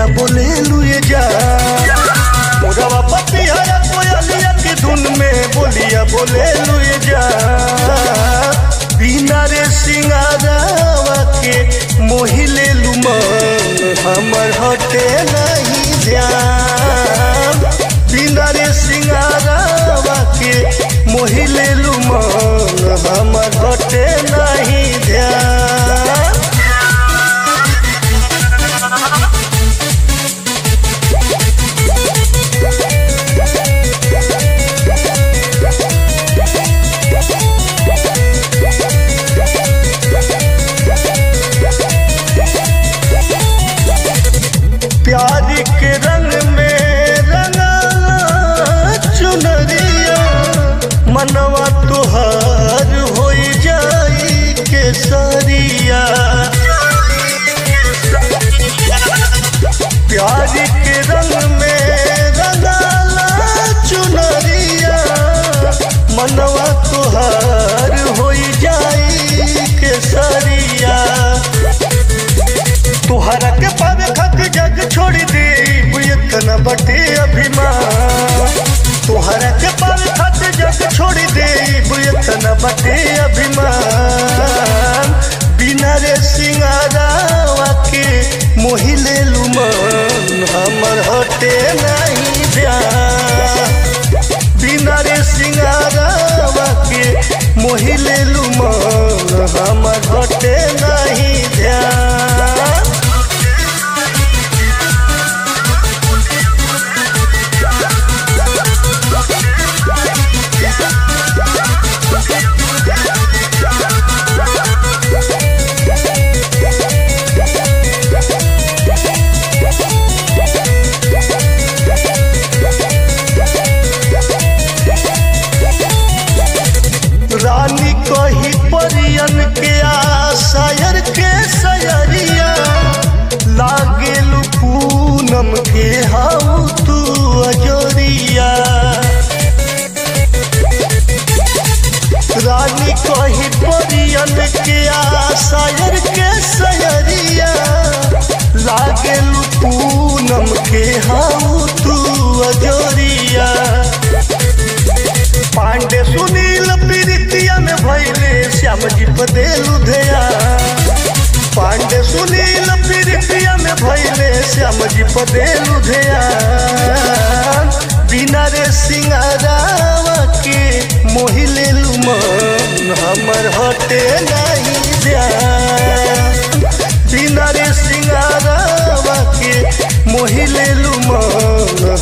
बोलिया बोले लुए जा मोरवा पतिया कोयलिया के धुन में बोलिया बोले लुए जा बिना रे सिंगारावा के मोहिले लुमन हमर हटे नहीं ध्यान बिना रे सिंगारावा के मोहिले लुमन हमर हटे नहीं ध्यान प्यार के रंग में रंगा चुनरिया मनवा तुहार हो जाई केसरिया प्यार के रंग में रंगाला चुनरिया मनवा तुहार हो जाई केसरिया तुहरा के पावे खातिर जग छोड़ दे इतना बटे अभिमान तुहरा के पावे खातिर जग छोड़ दे इतना बटे अभिमान बिना रे सिंगारावा के मोहिले लुमन हमर हटे नहीं ध्यान बिना रे सिंगारावा के मोहिले लुमन हमर हटे नहीं ध्यान रानी कही परियन के आशायर के सयरिया लागेल पूनम के हाउ तू अजोरिया रानी कही परियन के आशायर के सयरिया लागेल पूनम के हाउ तू अजोरिया पांडे सुनील प्रीतिया में भैले श्याम जी पदे लुधेया पांडे सुनील प्रीतिया में भैले श्याम जी पदे लुधेया बिना रे सिंगारावा के मोहिले लुमन हमर हटे नहीं ध्यान बिना रे सिंगारावा के मोहिले लुमन